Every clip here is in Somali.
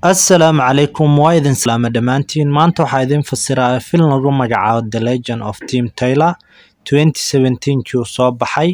Assalaamu calaykum waa idin salaama dhammaantiin maanta waxaa idin fasiraaya film lagu magacaabo The Legend of Tim Taylor 2017 kii uu soo baxay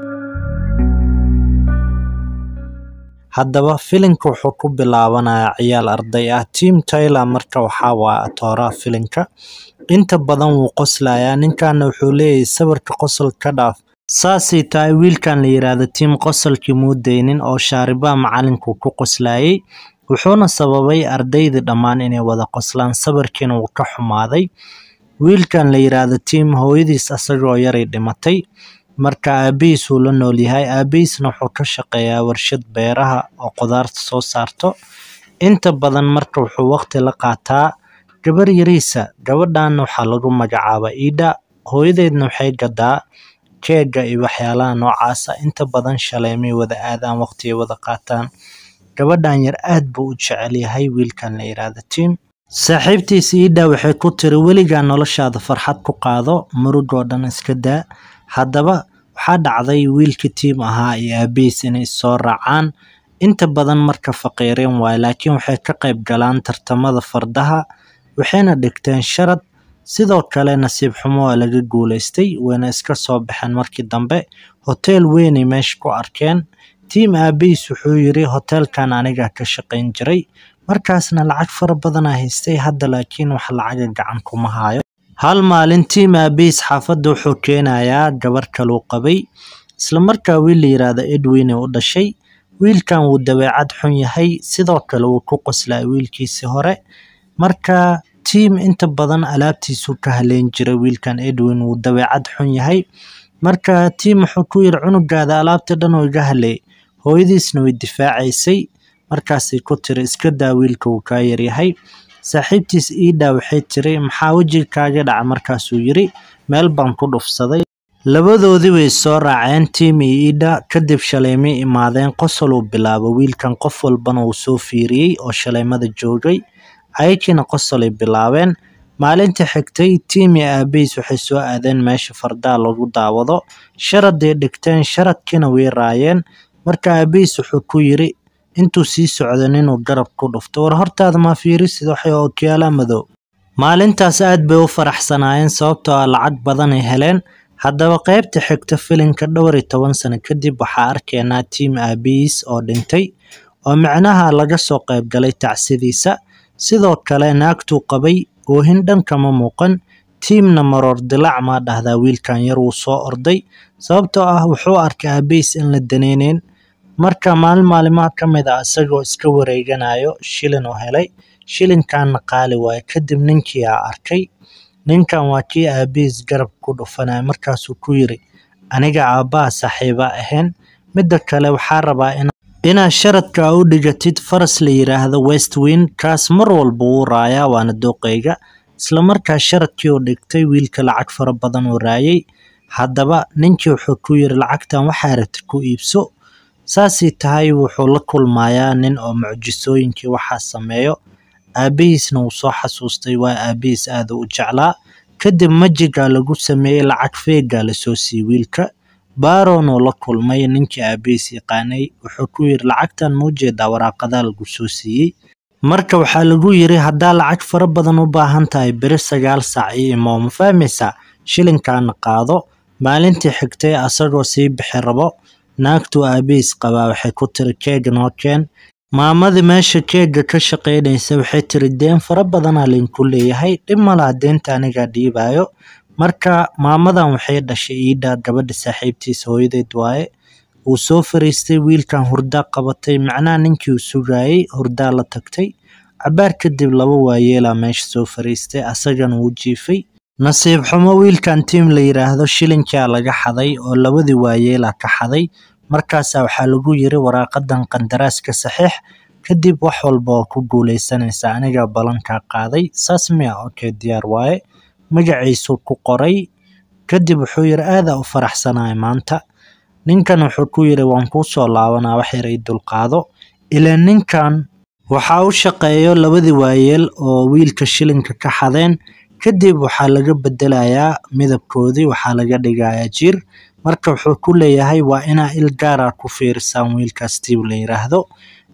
haddaba filimka wuxuu ku bilaabanayaa ciyaal arday ah Tim Taylor marka waxaa waa atooraha filimka inta badan wuu qoslayaa ninkaana wuxuu leeyahay sawirka qosol ka dhaaf saasay tahay wiilkan la yiraahdo Tim qosolkii muu daynin oo shaaribaha macalinku ku qoslayay wuxuuna sababay ardaydii dhammaan inay wada qoslaan sawirkiina wuu ka xumaaday wiilkan la yiraahdo Tim hooyadiis asagoo yaray dhimatay marka aabihiis uu la nool yahay aabihiisna wuxuu ka shaqeeyaa warshad beeraha oo qudaarta soo saarto inta badan marka wuxuu waqti la qaataa gabar yariisa gabadhan waxaa lagu magacaabaa Ida hooyadeedna waxay gadaa keega iyo waxyaalaha noocaasa inta badan shaleemay wada aadaan waqti ay wada qaataan gabadhan yar aad buu u jecel yahay wiilkan la yiraahdo Tim saaxiibtiisa Ida waxay ku tiri weligaa noloshaada farxad ku qaado murugoo dhan iska daa haddaba waxaa dhacday wiilkii Tim ahaa iyo aabihiis inay soo raacaan inta badan marka faqiireen waaye laakiin waxay ka qayb galaan tartamada fardaha waxayna dhigteen sharad sidoo kale nasiib xumo waa laga guuleystay wayna iska soo baxeen markii dambe hotel weynay meesha ku arkeen Tim aabihiis wuxuu yiri hotelkan aniga ka shaqayn jiray markaasna lacag fara badan aan haystay hadda laakiin wax lacaga gacan kuma hayo hal maalin Tim aabihiis xaafadda wuxuu keenayaa gabar kaluu qabay isla markaa wiil la yiraahdo Edwin u dhashay wiilkan wuu dabeecad xun yahay sidoo kale wuu ku qoslaa wiilkiisii hore marka Tim inta badan alaabtiisuu ka haleyn jiray wiilkan Edwin wuu dabeecad xun yahay marka Tim wuxuu ku yiri cunugaada alaabta dhan oo iga haleey hooyadiisna way difaacaysay markaasay ku tiri iska daa wiilka wuu kaa yaryahay saaxiibtiis Ida waxay tiri maxaa wejiga kaaga dhaca markaasuu yiri meel baan ku dhufsaday labadoodii way soo raaceen Tim iyo Ida kadib shaleemay imaadeen qosol uu bilaabo wiilkan qof walbana uu soo fiiriyey oo shaleemada joogay ayakiina qosolay bilaabeen maalintii xigtay Tim iyo aabihiis waxay soo aadeen meesha fardaha lagu daawado sharaday dhigteen sharadkiina way raayeen marka aabihiis wuxuu ku yiri intuu sii socdo ninuu garab ku dhufto war hortaada ma fiirisid waxay ookiyaala madow maalintaas aad bay u faraxsanaayeen sababtoo ah lacag badan ay heleen haddaba qaybta xigta filimka dhowr iyo toban sano kadib waxaa arkaynaa Tim aabihiis oo dhintay oo micnaha laga soo qayb galay tacsidiisa sidoo kale naagtuu qabay oohin dhan kama muuqan Timna maroor dilaac maa dhahdaa wiilkan yar wuu soo orday sababtoo ah wuxuu arkay aabihiis in la daneyneyn marka maalin maalimaha ka mid ah isagoo iska wareeganayo shilin uu helay shilinkaana qaali waaye kadib ninkii aa arkay ninkan waa kii aabihiis garab ku dhufanaya markaasuu ku yiri aniga aabbaha saaxiiba ahayn midda kale waxaa rabaa in inaad sharadka u dhigatid faras la yiraahdo Westwind kaas mar walba wuu raayaa waana dooqeyga isla markaa sharadkii uu dhigtay wiilka lacag fara badan uu raayay haddaba ninkii wuxuu ku yiri lacagtan waxaa rabtid ku iibso saasay tahay wuxuu la kulmayaa nin oo mucjisooyinkii waxaa sameeyo aabihiisna wuu soo xasuustay waa aabihiis aad u jeclaa kadib majiga lagu sameeyey lacag feegaa lasoo siiyey wiilka Baron oo la kulmay ninkii aabihiis yaqaanay wuxuu ku yiri lacagtan ma ujeedaa waraaqadaha lagu soo siiyey marka waxaa lagu yiri haddaa lacag fara badan u baahan tahay beri sagaal saac iyo imo ma fahmaysaa shilinkaana qaado maalintii xigtay asagoo sii bixi rabo naagtuu aabihiis qabaa waxay ku tiri keeg noo keen maamadii meesha keega ka shaqaynaysa waxay tiri deen fara badanaa linku leeyahay dhib malaha deenta anigaa dhiibayo marka maamadan waxay dhashay Ida gabadha saaxiibtiisa hooyadeed waaye wuu soo fariistay wiilkan hurdaa qabatay macnaha ninkii uu sugayay hurdaa la tagtay cabaar kadib laba waayeelaa meesha soo fariistay asagana wuu jiifay nasiib xumo wiilkan Tim la yiraahdo shilinkaa laga xaday oo labadii waayeelaa ka xaday markaasaa waxaa lagu yiri waraaqadan qandaraaska saxiix kadib wax walba oo ku guuleysanaysa aniga ballankaa qaaday saas miya okay diyaar waaye magaciisuu ku qoray kadib wuxuu yiri aada u faraxsanahay maanta ninkan wuxuu ku yiri waan kuu soo laabanaa wax yar ii dulqaado ilaa ninkan waxaa u shaqeeyo labadii waayeel oo wiilka shilinka ka xadeen kadib waxaa laga bedelayaa midabkoodii waxaa laga dhigayaa jir marka wuxuu ku leeyahay waa inaa il gaara ku fiirisaan wiilkaas Steve la yiraahdo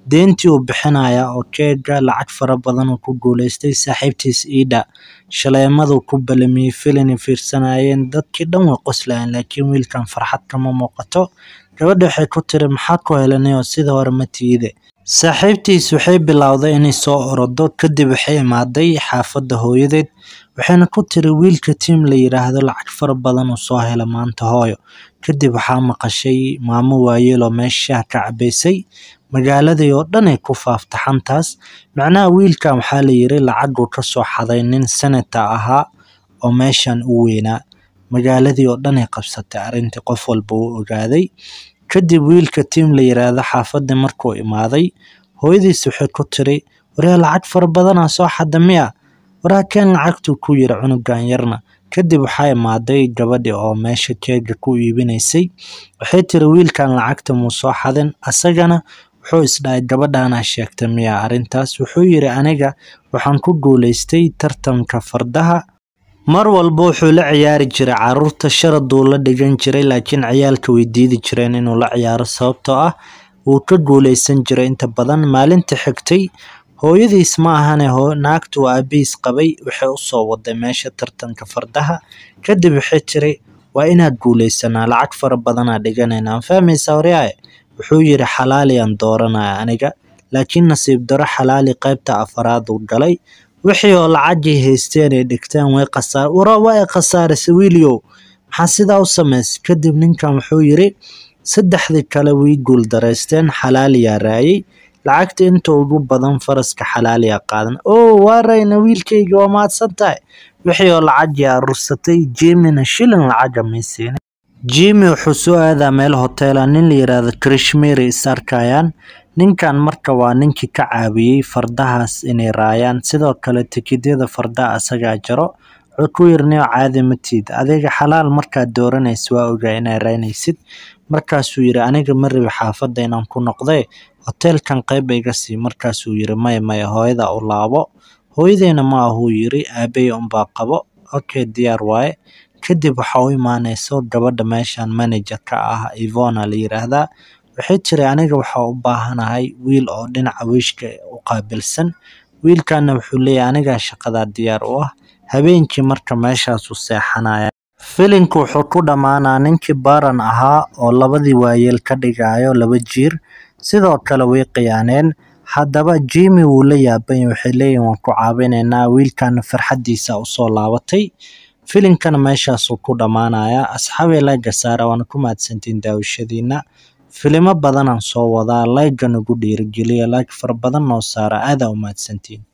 deentii uu bixinayaa oo keega lacag fara badan uu ku guuleystay saaxiibtiis Ida shaleemaduu ku balamiyey filin fiirsanayeen dadkii dhan way qoslayeen laakiin wiilkan farxad kama muuqato gabadha waxay ku tiri maxaa ku helanay oo sida hore ma tiide saaxiibtiis waxay bilowday inay soo orodo kadib waxay imaaday xaafadda hooyadeed waxayna ku tiri wiilka tiim la yiraahdo lacag fara badan uu soo hela maanta hooyo kadib waxaa maqashay maamo waayeel oo meesha shaah ka cabaysay magaaladii oo dhan ay ku faafta xantaas macnaha wiilkan waxaa la yiri lacaguu ka soo xaday nin senator ahaa oo meeshan u weynaa magaaladii oo dhan ay qabsatay arrintii qof walba uu ogaaday kadib wiilka tiim la yiraahdo xaafadii markuu imaaday hooyadiis waxay ku tiri waryaa lacag fara badanaa soo xada miya waraa keen lacagtuu ku yiri cunugan yarna kadib waxaa imaaday gabadhii oo meesha keega ku iibinaysay waxay tiri wiilkan lacagta muu soo xadin asagana wuxuu isdhahay gabadhaanaa sheegtay miya arrintaas wuxuu yiri aniga waxaan ku guuleystay tartanka fardaha mar walba wuxuu la ciyaari jiray caruurta sharaduu la dhigan jiray laakiin ciyaalka way diidi jireen inuu la ciyaaro sababtoo ah wuu ka guuleysan jiray inta badan maalinta xigtay hooyadiis ma ahane naagtu aabihiis qabay waxay u soo waday meesha tartanka fardaha kadib waxay tiri waa inaad guuleysanaa lacag fara badanaa dhiganayna aan fahmaysaa waryaaye wuxuu yiri xalaaliyaan dooranaya aniga laakiin nasiib daro xalaali qaybta afaraad uu galay wixii oo lacagii haysteen ay dhigteen way qasaar wara waa ay khasaarisay wiiliow maxaa sidaa u samaysay kadib ninkan wuxuu yiri saddexdii kale way guuldaraysteen xalaaliyaa raayay lacagta inta ugu badan faraska xalaaliyaa qaadan oo waa rayna wiilkayga waa mahadsan tahay wixii oo lacagii aruursatay jimina shilin lacaga maysiinin jimi wuxuu soo aadaa meel hoteela nin la yiraahdo krishmiri is arkayaan ninkan marka waa ninkii ka caawiyey fardahaas inay raayaan sidoo kale tikidyada fardaha asagaa jaro wuxuu ku yiri nio caadi matiid adiga xalaal markaad dooranaysa waa ogaa inaa raynaysid markaasuu yiri aniga ma rabi xaafadda inaan ku noqdee hoteelkan qayb iga sii markaasuu yiri maya maya hooyada u laabo hooyadeyna ma ahuu yiri aabey unbaa qabo okay diyaar waaye kadib waxa u imaanayso gabadha meeshan manager ka ah ivona la yiraahdaa waxay tiri aniga waxaa u baahanahay wiil oo dhinaca wiishka u qaabilsan wiilkana wuxuu leeyahay anigaa shaqadaa diyaar u ah habeenkii marka meeshaasuu seexanaya filinku wuxuu ku dhammaanaa ninkii baran ahaa oo labadii waayeel ka dhigayo laba jiir sidoo kale way khiyaaneen haddaba jimi wuu la yaabanya waxay leeyihin waan ku caawinaynaa wiilkana farxaddiisa usoo laabatay filinkana meeshaasuu ku dhammaanayaa asxaabay layga saara waana ku mahadsantiin daawashadiina filimo badanaan soo wadaa layga nagu dhiirigeliya layg fara badan noo saara aadaa u mahadsantiin